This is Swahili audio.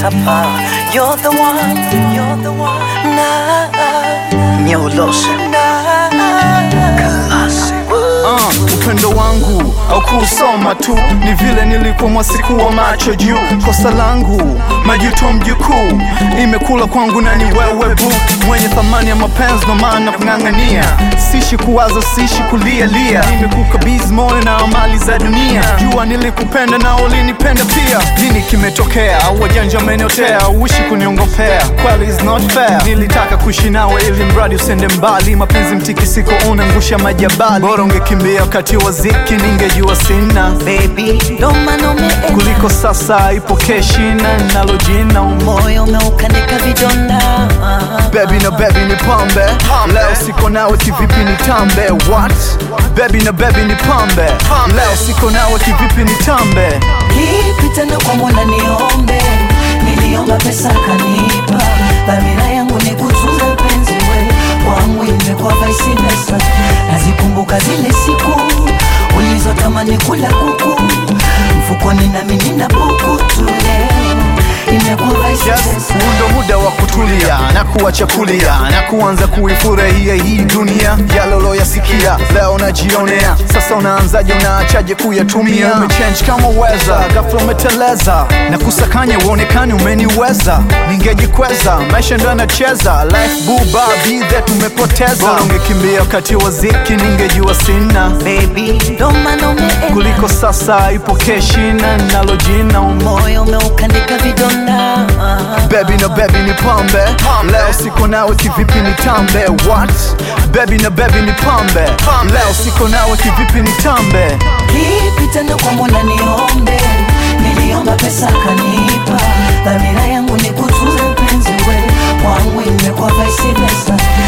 tapa. You're the one, you're the one. Na, Nyolose. Na, Classic. Uh, upendo wangu au kuusoma tu ni vile nilikwamwa siku wa macho juu kosa langu majuto mjukuu imekula kwangu na ni wewe bu mwenye thamani ya mapenzi ndo maana kung'ang'ania sishi kuwaza sishi kulia lia nimekukabizi moyo na amali za dunia jua nilikupenda na ulinipenda pia nini kimetokea au wajanja ameniotea uishi kuniongopea kweli is not fair nilitaka kuishi nawe ili mradi usende mbali mapenzi mtikisiko unangusha majabali bora ungekimbia wakati wa ziki ningejua sina Baby, ndo maana ume kuliko sasa ipokee shina nalo jina umo moyo umeukanika vidonda. Baby na baby ni pambe Leo siko nawe kivipi ni tambe What? Baby na baby ni pambe Leo siko nawe kivipi ni tambe Kipi tena kwa Mola niombe, niliomba pesa kanipa, dhamira yangu ni kutunza mpenzi we wangu, imekuwa vice versa. Nazikumbuka zile siku ulizotamani kula kuku mfukoni, nami nina buku tu leo, imekuwa vice Yes, versa. huu ndo muda wa kutulia na kuacha kulia na kuanza kuifurahia hii dunia yalolo yasikia leo najionea sasa unaanzaje unaachaje kuyatumia umechange kama weza ghafla umeteleza na kusakanya uonekani umeniweza ningejikweza maisha ndo yanacheza life buba bidhe tumepoteza bora ungekimbia wakati wa ziki ningejua sina Baby, ndo maana ume kuliko sasa ipokee shina nalo jina umo moyo umeukanika vidonda. Baby na baby ni pambe Leo siko nawe kivipi ni tambe What? Baby na baby ni pambe Leo siko nawe kivipi ni tambe Kipi tena kwa Mola niombe, niliomba pesa kanipa, dhamira yangu ni kutunza mpenzi we wangu, imekuwa vice versa.